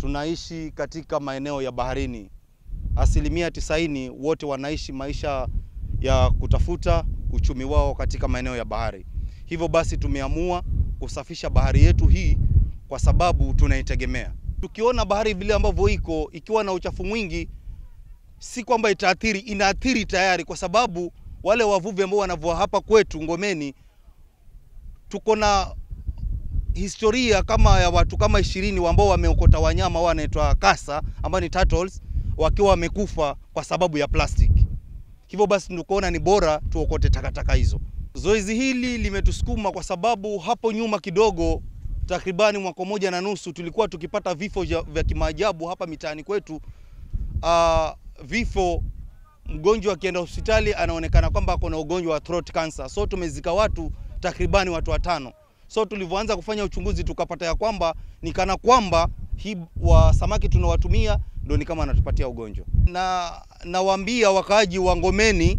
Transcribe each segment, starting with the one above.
tunaishi katika maeneo ya baharini. Asilimia tisaini wote wanaishi maisha ya kutafuta uchumi wao katika maeneo ya bahari. Hivyo basi tumeamua kusafisha bahari yetu hii kwa sababu tunaitegemea. Tukiona bahari vile ambavyo iko ikiwa na uchafu mwingi, si kwamba itaathiri, inaathiri tayari, kwa sababu wale wavuvi ambao wanavua hapa kwetu Ngomeni, tuko na historia kama ya watu kama ishirini ambao wameokota wanyama wao wanaitwa kasa ambao ni turtles wakiwa wamekufa kwa sababu ya plastic. Hivyo basi tukaona ni bora tuokote takataka hizo. Zoezi hili limetusukuma kwa sababu hapo nyuma kidogo, takribani mwaka moja na nusu, tulikuwa tukipata vifo vya kimaajabu hapa mitaani kwetu. Uh, vifo, mgonjwa akienda hospitali anaonekana kwamba ako na ugonjwa wa throat cancer. So tumezika watu takribani watu watano. So tulivyoanza kufanya uchunguzi tukapata ya kwamba ni kana kwamba hii wa samaki tunawatumia ndio ni kama anatupatia ugonjwa. Na nawaambia wakaaji wa Ngomeni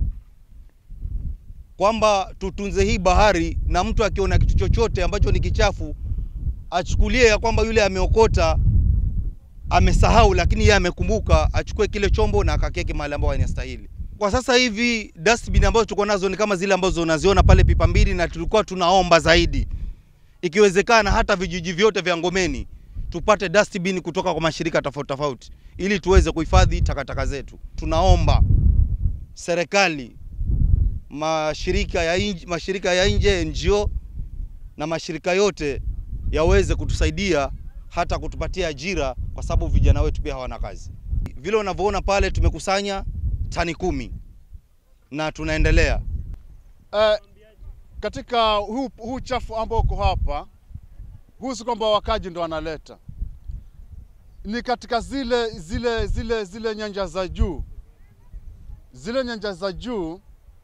kwamba tutunze hii bahari, na mtu akiona kitu chochote ambacho ni kichafu achukulie ya kwamba yule ameokota amesahau, lakini yeye amekumbuka, achukue kile chombo na akakieke mahali ambapo inastahili. Kwa sasa hivi dustbin ambazo tuko nazo ni kama zile ambazo unaziona pale pipa mbili, na tulikuwa tunaomba zaidi, ikiwezekana hata vijiji vyote vya Ngomeni tupate dustbin kutoka kwa mashirika tofauti tofauti, ili tuweze kuhifadhi takataka zetu. Tunaomba serikali, mashirika ya inje, mashirika ya nje NGO na mashirika yote yaweze kutusaidia hata kutupatia ajira, kwa sababu vijana wetu pia hawana kazi. Vile unavyoona pale tumekusanya tani kumi na tunaendelea Eh, katika huu, huu chafu ambao uko hapa, huu si kwamba wakaji ndo wanaleta, ni katika zile zile zile zile nyanja za juu, zile nyanja za juu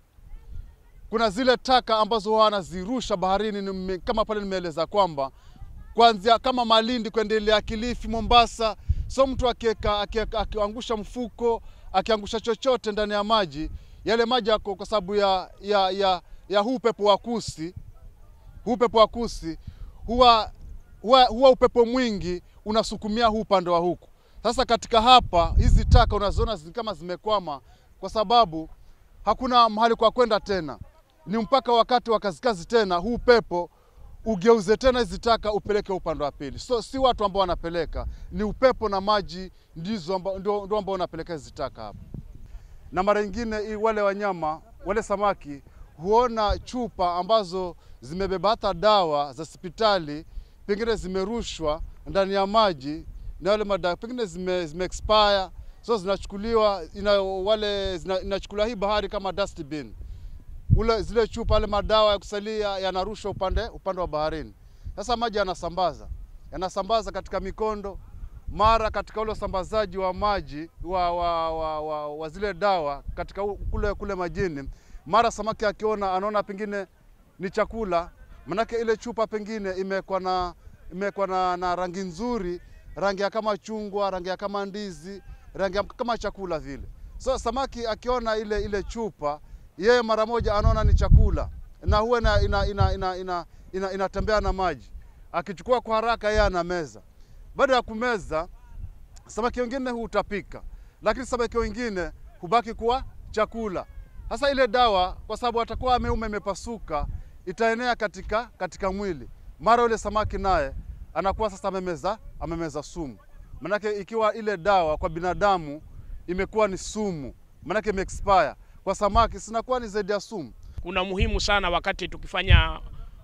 kuna zile taka ambazo wanazirusha baharini, nime- kama pale nimeeleza kwamba kuanzia kama Malindi kuendelea Kilifi, Mombasa. So mtu akieka akieka- akiangusha mfuko akiangusha chochote ndani ya maji, yale maji yako kwa sababu ya, ya, ya, ya huu upepo wa kusi, huu upepo wa kusi huwa, huwa, huwa upepo mwingi unasukumia huu upande wa huku. Sasa katika hapa hizi taka unaziona zi- kama zimekwama, kwa sababu hakuna mahali kwa kwenda tena, ni mpaka wakati wa kazikazi tena huu upepo ugeuze tena hizi taka upeleke upande wa pili. So si watu ambao wanapeleka, ni upepo na maji ndizo amba, ndio, ndio ambao wanapeleka hizi taka hapa. Na mara nyingine i- wale wanyama wale samaki huona chupa ambazo zimebeba hata dawa za hospitali, pengine zimerushwa ndani ya maji na wale madawa pengine zime, zime expire so zinachukuliwa ina, wale zina, inachukuliwa hii bahari kama dustbin ule zile chupa yale madawa ya kusalia yanarushwa upande upande wa baharini. Sasa maji yanasambaza yanasambaza katika mikondo, mara katika ule usambazaji wa maji wa, wa, wa, wa, wa zile dawa katika u- kule kule majini, mara samaki akiona anaona pengine ni chakula, manake ile chupa pengine imekuwa na imekuwa na, na rangi nzuri, rangi ya kama chungwa, rangi ya kama ndizi, rangi ya kama chakula vile. So samaki akiona ile ile chupa yeye mara moja anaona ni chakula na huwa ina, ina, ina, ina, ina, ina, inatembea na maji. Akichukua kwa haraka yeye anameza. Baada ya kumeza, samaki wengine hutapika, lakini samaki wengine hubaki kuwa chakula. Sasa ile dawa, kwa sababu atakuwa ameuma imepasuka, itaenea katika, katika mwili. Mara yule samaki naye anakuwa sasa amemeza, amemeza sumu. Manake ikiwa ile dawa kwa binadamu imekuwa ni sumu, manake ime expire kwa samaki sinakuwa ni zaidi ya sumu. kuna muhimu sana wakati tukifanya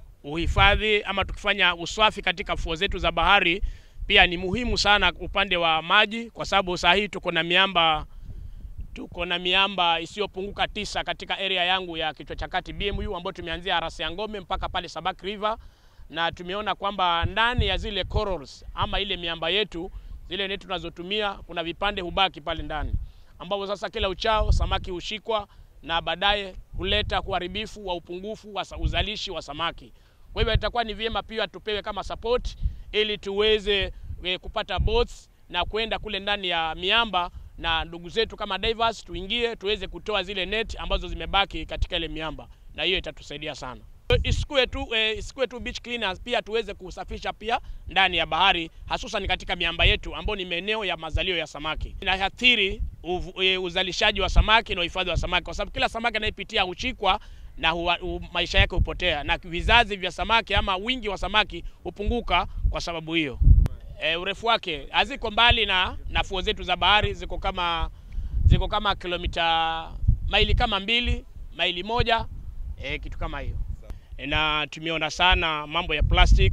uhifadhi ama tukifanya usafi katika fuo zetu za bahari, pia ni muhimu sana upande wa maji, kwa sababu saa hii tuko na miamba tuko na miamba isiyopunguka tisa katika area yangu ya kichwa cha kati BMU, ambayo tumeanzia Arasi ya Ngome mpaka pale Sabak River, na tumeona kwamba ndani ya zile corals ama ile miamba yetu zile neti tunazotumia kuna vipande hubaki pale ndani, ambapo sasa kila uchao samaki hushikwa na baadaye huleta uharibifu wa upungufu wa sa- uzalishi wa samaki. Kwa hivyo itakuwa ni vyema pia tupewe kama support ili tuweze eh, kupata boats na kwenda kule ndani ya miamba na ndugu zetu kama divers tuingie tuweze kutoa zile net ambazo zimebaki katika ile miamba, na hiyo itatusaidia sana. Isikuwe tu, eh, isikuwe tu beach cleaners, pia tuweze kusafisha pia ndani ya bahari, hasusan katika miamba yetu ambayo ni maeneo ya mazalio ya samaki. Inaathiri uv- eh, uzalishaji wa samaki na uhifadhi wa samaki, kwa sababu kila samaki anayepitia huchikwa na huwa, hu, maisha yake hupotea na vizazi vya samaki ama wingi wa samaki hupunguka kwa sababu hiyo. E, urefu wake haziko mbali na, na fuo zetu za bahari ziko kama ziko kama kilomita maili kama mbili maili moja e, kitu kama hiyo e, na tumeona sana mambo ya plastic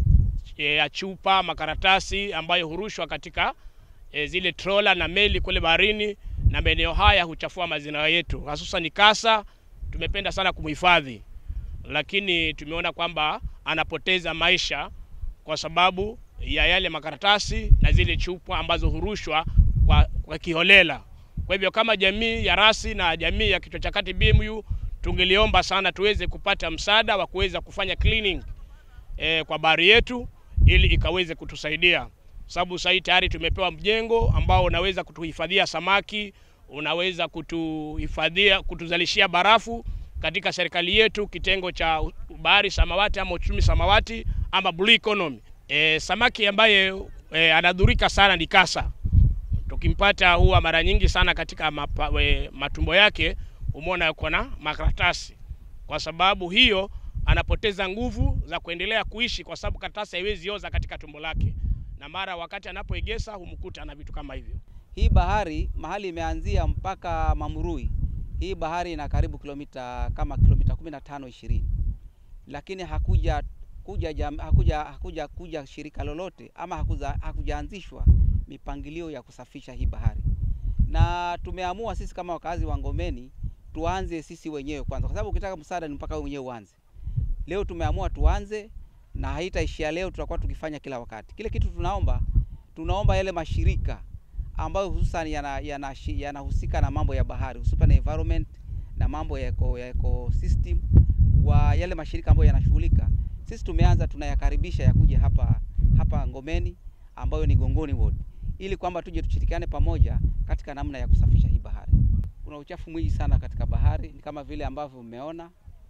e, ya chupa makaratasi ambayo hurushwa katika e, zile trola na meli kule baharini, na maeneo haya huchafua mazingira yetu, hususan kasa. Tumependa sana kumhifadhi, lakini tumeona kwamba anapoteza maisha kwa sababu ya yale makaratasi na zile chupa ambazo hurushwa kwa, kwa kiholela. Kwa hivyo kama jamii ya rasi na jamii ya kichwa cha kati BMU tungeliomba sana tuweze kupata msaada wa kuweza kufanya cleaning e, kwa bahari yetu ili ikaweze kutusaidia, sababu sasa tayari tumepewa mjengo ambao unaweza kutuhifadhia samaki, unaweza kutuhifadhia, kutuzalishia barafu katika serikali yetu, kitengo cha bahari samawati ama uchumi samawati ama blue economy. E, samaki ambaye e, anadhurika sana ni kasa. Tukimpata huwa mara nyingi sana katika mapa, we, matumbo yake umeona yuko na makaratasi. Kwa sababu hiyo anapoteza nguvu za kuendelea kuishi, kwa sababu karatasi haiwezi oza katika tumbo lake, na mara wakati anapoegesa humkuta na vitu kama hivyo. Hii bahari mahali imeanzia mpaka Mamurui, hii bahari ina karibu kilomita kama kilomita 15 20, lakini hakuja kuja, jam, hakuja, hakuja kuja shirika lolote ama hakuja, hakujaanzishwa mipangilio ya kusafisha hii bahari, na tumeamua sisi kama wakazi wa Ngomeni tuanze sisi wenyewe kwanza, kwa sababu ukitaka msaada ni mpaka wewe mwenyewe uanze. Leo tumeamua tuanze, na haitaishia leo, tutakuwa tukifanya kila wakati. Kile kitu tunaomba, tunaomba yale mashirika ambayo hususan yanahusika yana, yana na mambo ya bahari hususan environment na mambo ya eco, ya ecosystem wa yale mashirika ambayo yanashughulika, sisi tumeanza tunayakaribisha yakuja hapa hapa Ngomeni ambayo ni Gongoni Ward, ili kwamba tuje tushirikiane pamoja katika namna ya kusafisha hii bahari. Kuna uchafu mwingi sana katika bahari, ni kama vile ambavyo mmeona,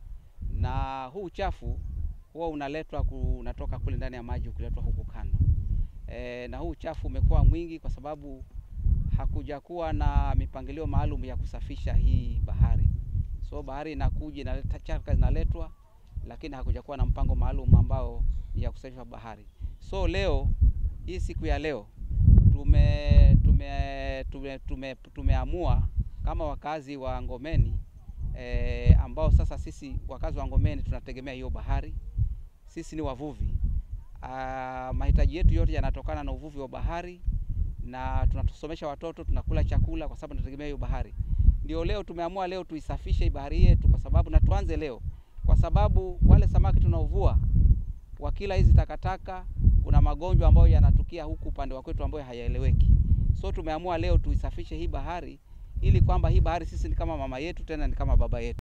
na huu uchafu huwa unaletwa unatoka kule ndani ya maji ukiletwa huku kando e, na huu uchafu umekuwa mwingi kwa sababu hakuja kuwa na mipangilio maalum ya kusafisha hii bahari. So bahari inakuja inaleta chaka zinaletwa, lakini hakuja kuwa na mpango maalum ambao ni ya kusafisha bahari. So leo hii siku ya leo tume tume tume tume tumeamua kama wakazi wa Ngomeni e, ambao sasa sisi wakazi wa Ngomeni tunategemea hiyo bahari, sisi ni wavuvi. Uh, mahitaji yetu yote yanatokana na uvuvi wa bahari na tunatusomesha watoto, tunakula chakula kwa sababu tunategemea hiyo bahari. Ndio leo tumeamua leo tuisafishe bahari yetu, kwa sababu na tuanze leo, kwa sababu wale samaki tunaovua wakila hizi takataka, kuna magonjwa ambayo yanatukia huku upande wa kwetu ambayo hayaeleweki. So tumeamua leo tuisafishe hii bahari ili kwamba hii bahari sisi ni kama mama yetu, tena ni kama baba yetu.